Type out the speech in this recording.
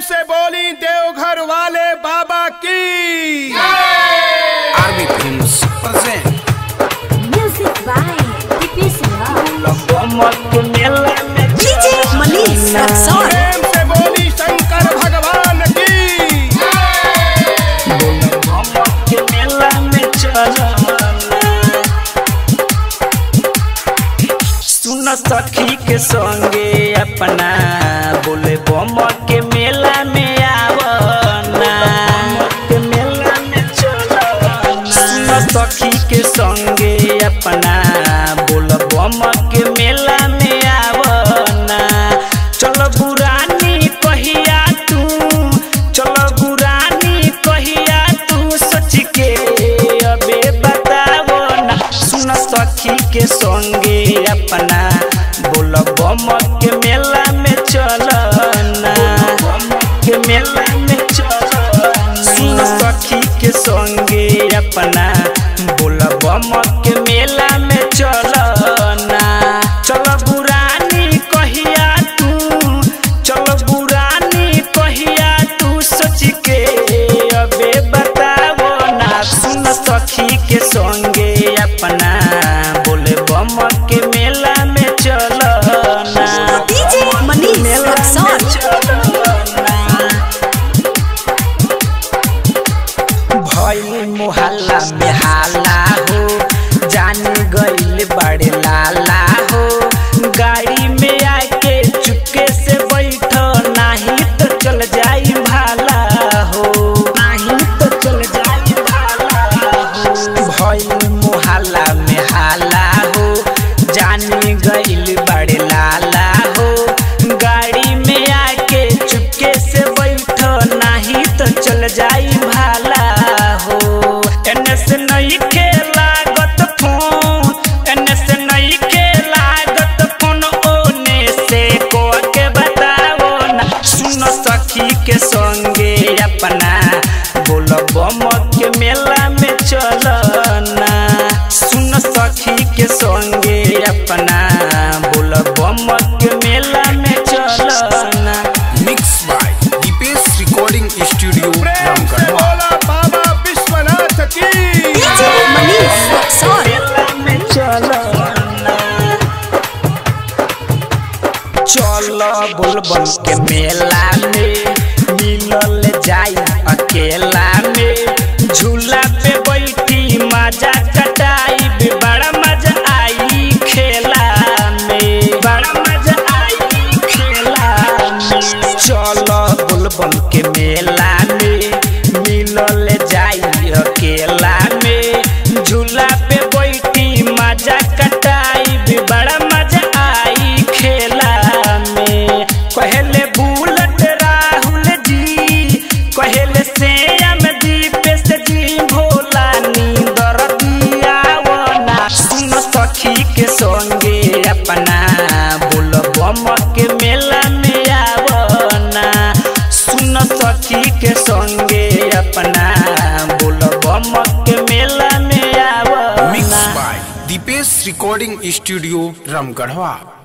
से बोली देवघर वाले बाबा की army films present Music by Dipesh Raj. DJ Manish Raksol. प्रेम से बोली शंकर भगवान की सुन सखी के संगे अपना बोले बम के मेला में आवना के मेला में चलना सुन सखी के संगे अपना बोल बम के मेला में आवना चल बुरानी कहिया तू चल बुरानी कहिया तू सोच के अबे बतावो ना सुन सखी के संगे अपना बोल बम के मेला में चलना के मेला में चलना सुन सखी के संगे अपना बोल बम के मेला में चलना चल बुरानी कहिया तू चल बुरानी कहिया तू सोच के अबे बतावो ना सुन सखी के संगे अपना बोले बम के मेला में चलना DJ Manish Raksol. भइल मोहल्ला में हाला हो जान गइल बड़े लाला हो गाड़ी में आके चुपके से बैठ नाही तो चल जाई भाला हो नाही तो चल जाई भाला हो भइल मोहल्ला में हाला हो जान गइल बड़े लाला हो गाड़ी में आके चुपके से बैठ नाही तो चल जाई भाला हो एने से नहीं के लागत फोन एने से नहीं के लागत फोन ओने से को के बताओ ना सुन सखी के संगे अपना बोल बम के मेला में चलना सुन सखी के संगे अपना बोल बम के मेला में चलना mix by Dipesh recording studio प्रेम से रामगढ़वा बोला बाबा विश्वनाथ की DJ Manish Raksol. मेला में चलना चल बुलबुल के मेला में मिलल जाई अकेला में झूला पे बैठी मजा कटाई बड़ा मजा आई खेला में बड़ा मजा आई खेला में चल बुलबुल के मेला में मिलल जाई अकेला में झूला पे बैठी मजा कटाई बड़ा मजा आई खेला में कहले बुलट राहुल जी कहले श्याम दीपेश जी भोला नींदर दियावना सुन सखी के संगे अपना बोल बम के मेला में आवना सुन सखी के संगे अपना बोल बम के मेला में मिक्स आवना by Dipesh recording studio Ramgarhwa